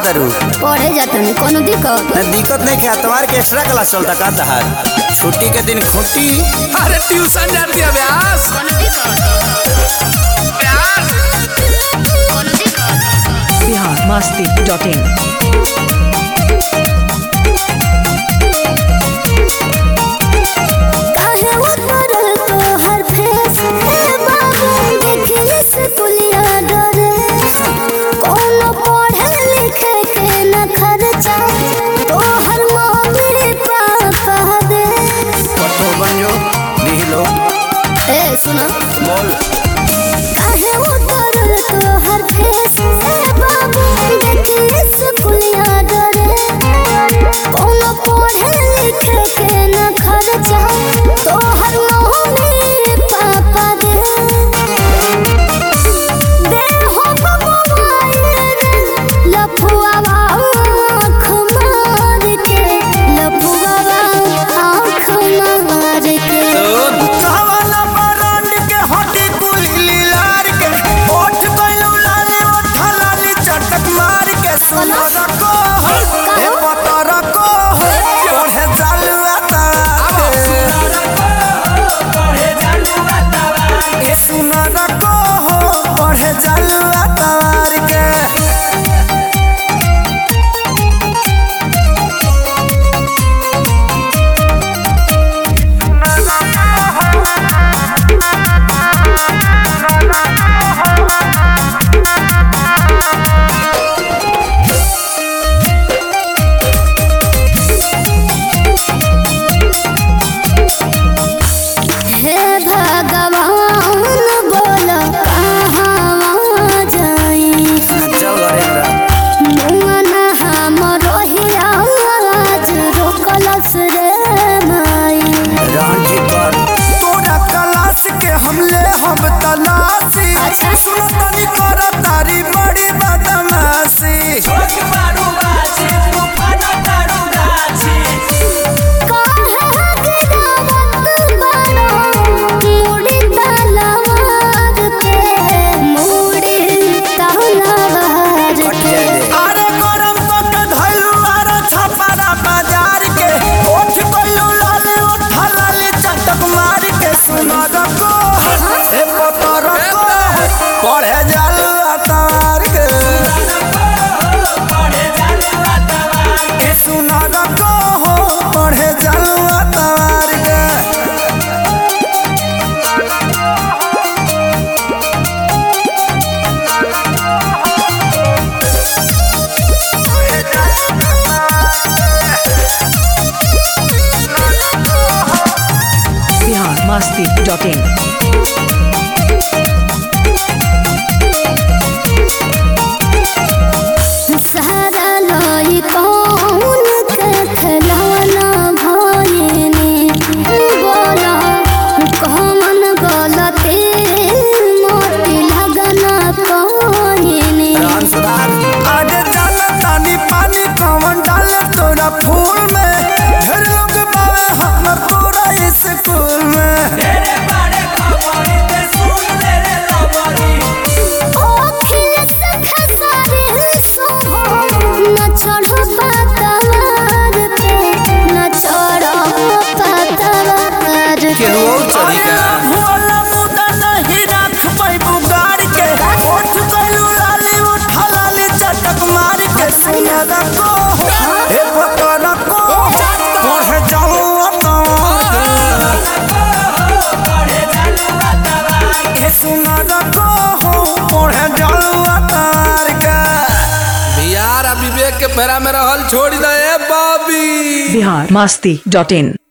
करत रू पढ़े जातनी कोनो दिक्कत न दिक्कत नहीं क्या तुम्हारे के एक्स्ट्रा क्लास चलता का तहार छुट्टी के दिन खुटी अरे ट्यूशन जाती है व्यास कोनो दिक्कत व्यास कोनो दिक्कत बिहार मस्ती डॉट इन काहे उतरल तोहर फेस हे बाबू देखिए स्कूलिया डरे कोनो पढ़े लिखे के न खर्चा तोहर मम्मी पापा दे पट्टो बन जो लिख लो ए सुनो बोल काहे उतरल तोहर फेस हे बाबू देखिए स्कूलिया डरे कोनो पढ़े लिखे के न खर्चा तोहर मम्मी पापा दे दे हो मोबाइल लफुआ आँख मार के लफुआ आँख मार के सावाला बरंड के हटी कुली लीलार के ओठ गइलू लाले ओठ लाली चटक मार के सुनर को ए पतर को पढ़े जालुआ तार ए सुनर को पढ़े जालुआ तार के हे भगवान बोल कहाँ जाई चल घरे हमरा मुआना हम रोहिया आज रोकलस रे माई रांची कर तोरा क्लास के हमले हम तलाशी अच्छा। सुनो तनी कर तारी बड़ी बदमाशी काहे गिरावत बारो मुड़ी तलवार के मुड़ी तलवार के अरे गरम तो के धइलू आरो छपारा बाजार के ओठ गइलू लाले ओठ लाले चटक मार के सुनो रको ए पतर को पढ़े जालू अतार के ए सुनो रको पढ़े जालू अतार के बिहार मस्ती डॉट इन सारा लाई कौन के खिलौना भइनी बोला कौन गलती मोती लगना कहिनी राम सुधार आगे डाल तानी पानी कौन डाल तोरा फूल में ढेर लोग बावे हम पूरा स्कूल में ओखिल से खसारे सोहो न चढ़ो पातवार पे न चढ़ो पातवार पे अरे भोला मुदा नहीं रख पाई बुगाड़ के ओठ गइलू लाली उठ लाली चटक मार के सुना रखो ए पकड़ को पढ़े जाऊं ए सुना रखो पढ़े जाऊं अतार के बिहार आ विवेक के फेरा में रहल छोड़ दे बॉबी बिहार मस्ती डॉट इन